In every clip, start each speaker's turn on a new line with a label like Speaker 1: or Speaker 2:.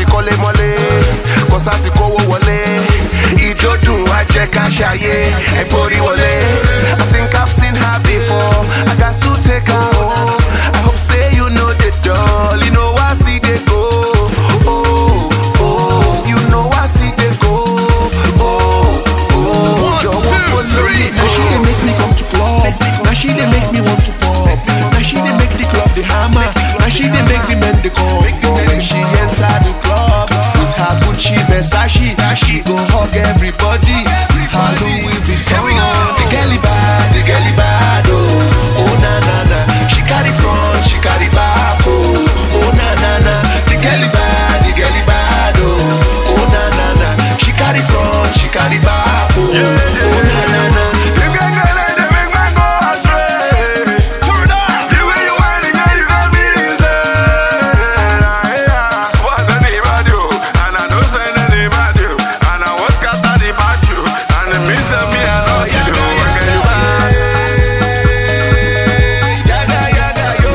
Speaker 1: ti kọ́lé mọ́lé kọ́sá ti kówó wọlé ìjọ́dún wa jẹ́ ká ṣàyè ẹ̀gbórí wọlé. I think I've seen her before I got to take her home I hope say you know the doll you know I see they go. Oh, oh, you know I see they go. Oh, oh, jọ̀wọ́ follow me.
Speaker 2: Now she dey make me come to club. Now she dey make me want to pop. Now she dey make the club the hammer. Now she dey make the men the come.
Speaker 1: When she enter the club with her Gucci Versace, she go hug everybody with her Louis Vuitton. The girlie bad, the girlie bad, oh, oh na na na. She carry front, she carry back, oh, oh na na na. The girlie bad, the girlie bad, oh, oh na na na. She carry front, she carry back, oh, oh na na na. You can get it, they make man go astray. Turn up. The way you whine, girl, you got me insane.
Speaker 3: What's the name of you? And I don't say the name of you. And I was cast at the back you. And it means that me I know you do. Okay, you back.
Speaker 1: Yaga yaga yo,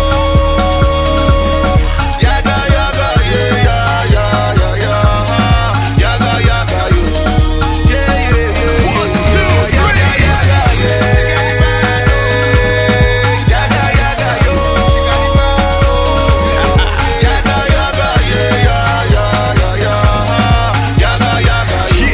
Speaker 1: yaga yaga yeah yeah yeah yeah yeah, yaga yaga yo, yeah yeah yeah. One two three, yaga yaga yeah, yaga yaga yo, yaga yaga yeah yeah yeah yeah yeah, yaga yaga yo.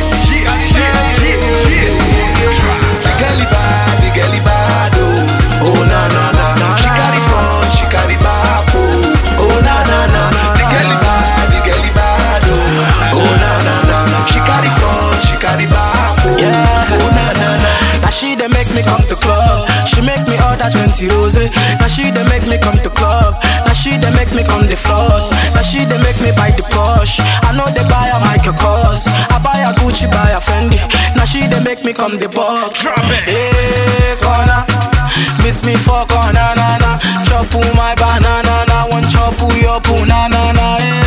Speaker 1: The girlie bad, the girlie bad, oh, oh na na na. She carry front, she carry back, oh, oh na na na. The girlie bad, the girlie bad, oh, oh na na na. She carry front, she carry back, oh, oh na na na.
Speaker 4: Now she dey make me come to club. She make me order 20 rose. Now she dey make me come to club. Now she dey make me come the floss. Now she dey make me buy the Porsche. I know they buy a Michael Kors. I buy a Gucci, buy a Fendi. Now she dey make me come the box.
Speaker 3: Drop it.
Speaker 4: Hey, corner. Meet me for corner, na na. Chop my banana, na. One chop your poo, na na na. Hey.